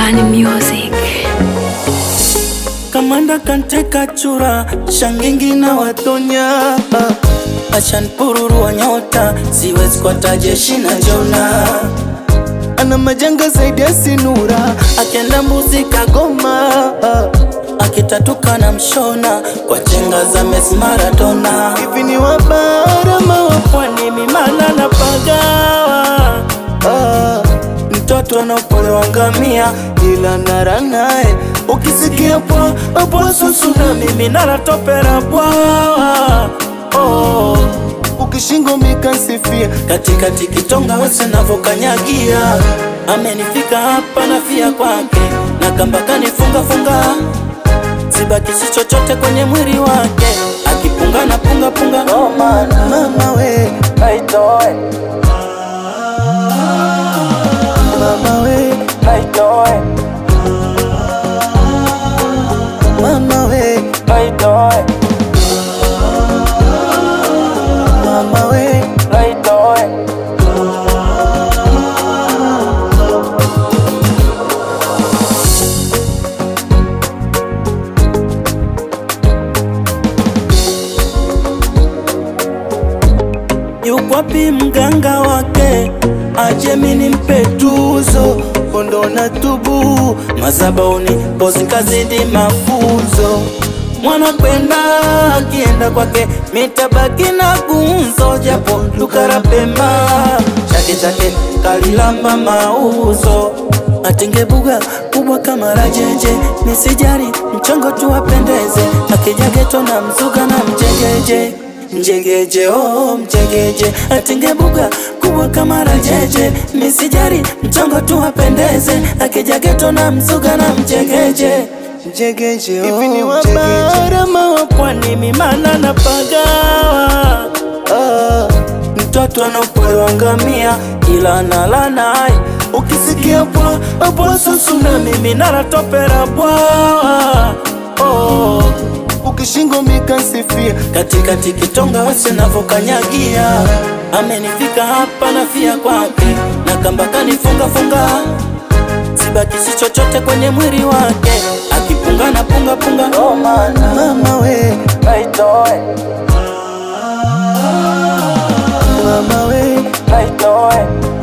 Bani Music. Kamanda kanteka chura shangingi na watonya Achan pururu wa nyota siwezi kwa tajeshi na jona Ana majanga zaidi ya sinura akienda mbuzi kagoma akitatuka na mshona kwa chenga za Messi Maradona hivi ni wabara mawapwani mimana na pagawa ah, mtoto anaopolewa ngamia ila nara naye ukisikia pwa pwa susu na mimi naratopera bwawa oh. ukishingo mikansifia katikati kitonga wese navokanyagia amenifika hapa nafia kwake na kamba kanifunga funga sibakisi chochote kwenye mwili wake akipunga na punga punga oh, man. mama we aitoe mama we aitoe mama we aitoe mama we aitoe yukwapi mganga wake aje mini mpe tuzo kondo na tubu mazabauni pozi kazidi mafunzo mwana kwenda akienda kwake mitabaki na gunzo japo lukara pema chake chake kalilamba mauzo atingebuga kubwa kama rajeje nisijari mchongo tu apendeze akija geto na mzuga na mjegeje Mjegeje oh mjegeje atingebuga kubwa kama rajeje misijari mchongo tu apendeze akija geto na mzuga na mjegeje mjegeje oh Hivi ni wabara mawapwani mimana na pagawa ah, mtoto anaopolewa ngamia ila nala naye ukisikia pwa pwa susu na mimi naratopera bwawa oh ukishingo mikansifia katikati kitonga wese navokanyagia amenifika hapa nafia kwake na kamba kanifunga funga sibakisi chochote kwenye mwili wake akipunga na punga punga oh, man. mama we aitoe mama we aitoe